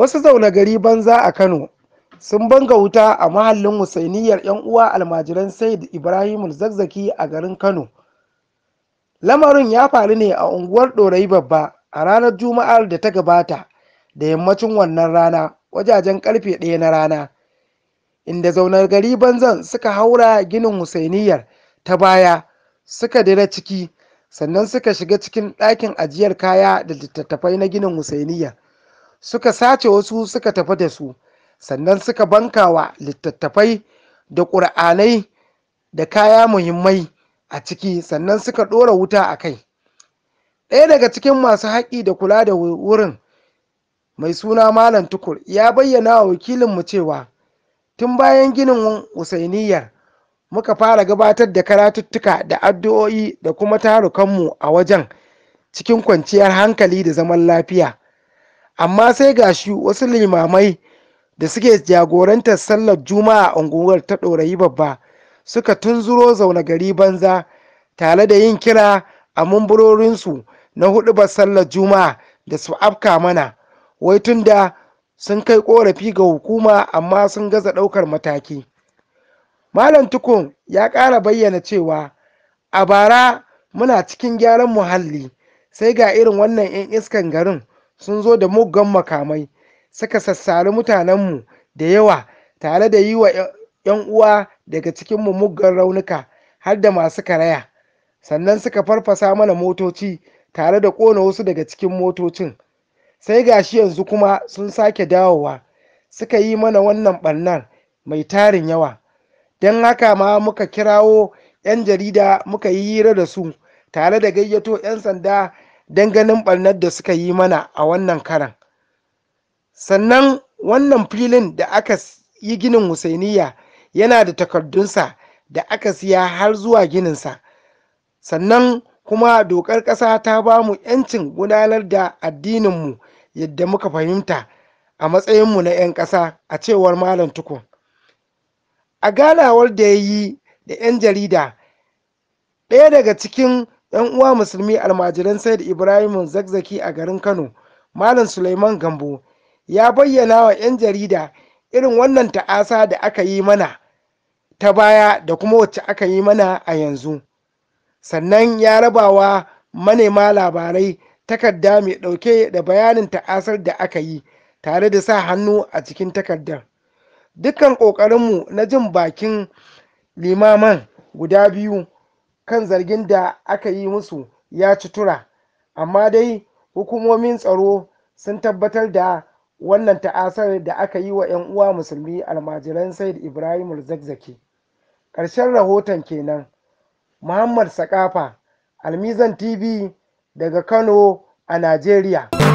Wasu zaune gari banza a Kano sun banga wuta a mahallin Hussainiyar 'yan uwa almajiran Said Ibrahim Zakzaki a garin Kano. Lamarin ya faru ne a unguwar Ɗorayi Babba a ranar Juma'ar da ta gabata da yammacin wannan rana wajajen ƙarfe ɗaya na rana, inda zaune gari banzan suka haura ginin Hussainiyar ta baya suka dira ciki sannan suka shiga cikin ɗakin ajiyar kaya da littattafai na ginin Hussainiyar. Suka sace wasu suka tafi da su, sannan suka bankawa littattafai da ƙur'anai da kaya muhimmai a ciki sannan suka ɗora wuta a kai. Ɗaya daga cikin masu haƙƙi da kula da wurin mai suna Malam Tukur ya bayyana wa wakilinmu cewa tun bayan ginin Hussainiyar muka fara gabatar da karatuttuka da addu'o'i da kuma tarukanmu a wajen cikin kwanciyar hankali da zaman lafiya. Amma sai ga shi wasu limamai da suke jagorantar sallar Juma'a a unguwar ta Ɗorayi Babba suka tunzuro zaune gari banza tare da yin kira a mumbarorinsu na huɗubar sallar Juma'a da su afka mana, wai tun da sun kai ƙorafi ga hukuma amma sun gaza ɗaukar mataki. Malam Tukun ya ƙara bayyana cewa a bara muna cikin gyaran muhalli sai ga irin wannan 'yan iskan garin sun zo da muggan makamai suka sassari mutanenmu da yawa tare da yi wa 'yan uwa daga cikinmu muggan raunuka har da masu karaya sannan suka farfasa mana motoci tare da ƙona wasu daga cikin motocin sai gashi yanzu kuma sun sake dawowa suka yi mana wannan ɓarnar mai tarin yawa don haka ma muka kirawo 'yan jarida muka yi hira da su tare da gayyato 'yan sanda don ganin ɓarnar da suka yi mana a wannan karan sannan wannan filin da aka yi ginin Hussainiya yana da takardunsa da aka siya har zuwa gininsa sannan kuma dokar ƙasa ta ba mu 'yancin gudanar da addininmu yadda muka fahimta a matsayinmu na 'yan ƙasa a cewar malam tukun a ganawar da ya yi da 'yan jarida ɗaya daga cikin 'yan uwa musulmi almajiran said ibrahim zakzaki a garin kano malam suleiman gambo ya bayyana wa 'yan jarida irin wannan ta'asa da aka yi mana ta baya da kuma wacce aka yi mana a yanzu sannan ya rabawa manema labarai takarda mai ɗauke da bayanin ta'asar da aka yi tare da sa hannu a cikin takardar dukkan ƙoƙarinmu na jin bakin limaman guda biyu kan zargin da aka yi musu ya ci tura amma dai hukumomin tsaro sun tabbatar da wannan ta'asar da aka yi wa 'yan uwa musulmi almajiran said ibrahim zakzaki ƙarshen rahoton kenan muhammad sakafa almizan tv daga kano a najeriya